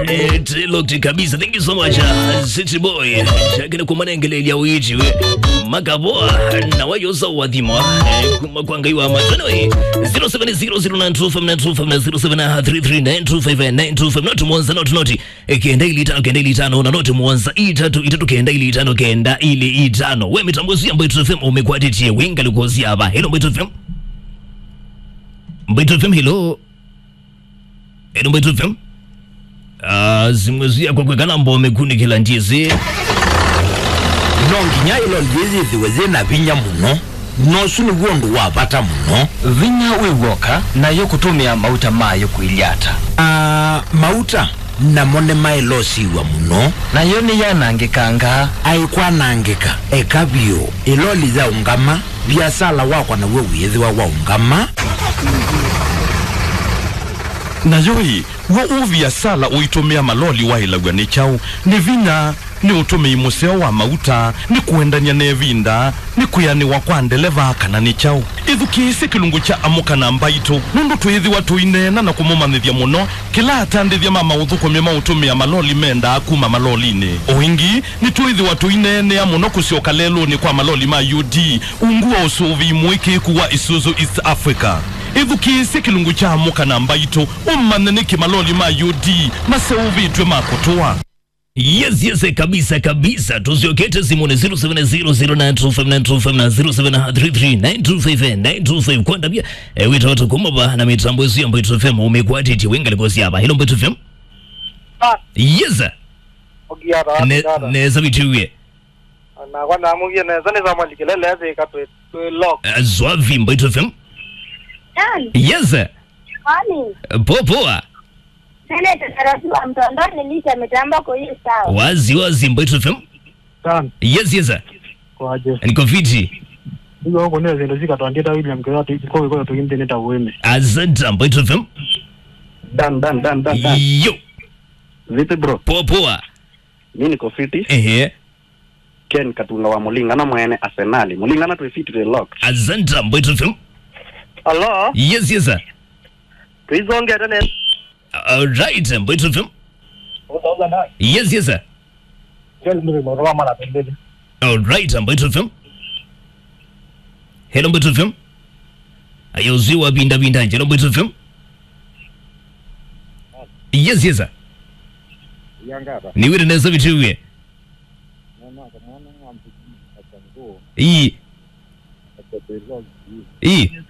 Eh, Locked kabisa. Thank you so much. uh, City boy. Chakina kumanengele ya uichi we. Makaboa na wayo za wadhimo. Eh, kuma kwanga iwa matano hii. 070092590733925925 not mwanza not not. Eh, Kenda ili tano kenda ili tano na not mwanza itatu itatu kenda ili tano kenda ili itano. We mitambozi ambayo FM umekwatitie winga likozi hapa. Hello Mbito FM. Mbito FM hello. Hello Mbito FM. Ah, zimwezia kwa kwekana mbo mekunikila njizi nonginya ilo lyithiwe zina vinya muno nosu niguo undu wa vata muno vinya wiwoka nayo kutumia mauta mayo kwilyata Ah, mauta namo ni mailosiwa muno nayo niyanangikanga aikwanangika eka vyu iloli za ungama biasala wakwa nawe wiyithiwa wa ungama nayo ĩ wo uviasala uitumia maloli wailagwa ni chau ni vinya ni utumii museo wa mauta ni kuendania ne vinda ni kuyaniwa kwa ndeleva kana ni chau ithukiisi kilungu cha amuka na mbaitu nundu twithiwa tuinena na kumumanithia muno kila atandithia ma mauthukumia mautumia maloli menda kuma malolini uingi ni twithiwa tuinenea muno kusioka leluni kwa maloli ma UD unguwa usuvi mwiki wa Isuzu East Africa ithukisi kilungu cha muka na mbaitu ummanene kimaloli ma UD maseuvitwe makutua yes yes kabisa kabisa tuziokete simone 0700925925 na 0733925925 kwenda pia eh, wito watu kumaba na mitambo yesu ya Mbito FM umekwatiti winga likozi hapa hilo Mbito FM Ah, yes ogiara ne ogiara neza bitiwie na kwa namu ye ne zane zama likelele eze ka twe twe lock Eh, zwavi Mbito FM Nani? yes Kwani? poa poa Seneta taratibu mtondoni nilisha mitambo kwa hiyo sawa. wazi wazi Mbito FM tan yes yes kwaje niko fiti hiyo huko ne zendo zika twandita William kwa tu kwa kwa tu internet aweme asante Mbito FM Dan, dan, dan, dan, dan. yo Vipi bro? poa poa Mi niko fiti. ehe Ken Katunga wa Mulingana mwene Arsenali. Mulingana tu fiti the lock. asante Mbito FM hello yes yes tuizonge tena alright Mbito FM uzaza na yes yes kel ndio mwa mara pembeni alright Mbito FM hello Mbito FM ayauziwa binda binda hello Mbito FM yes yes yangaba niwire neza bitiwie iyi iyi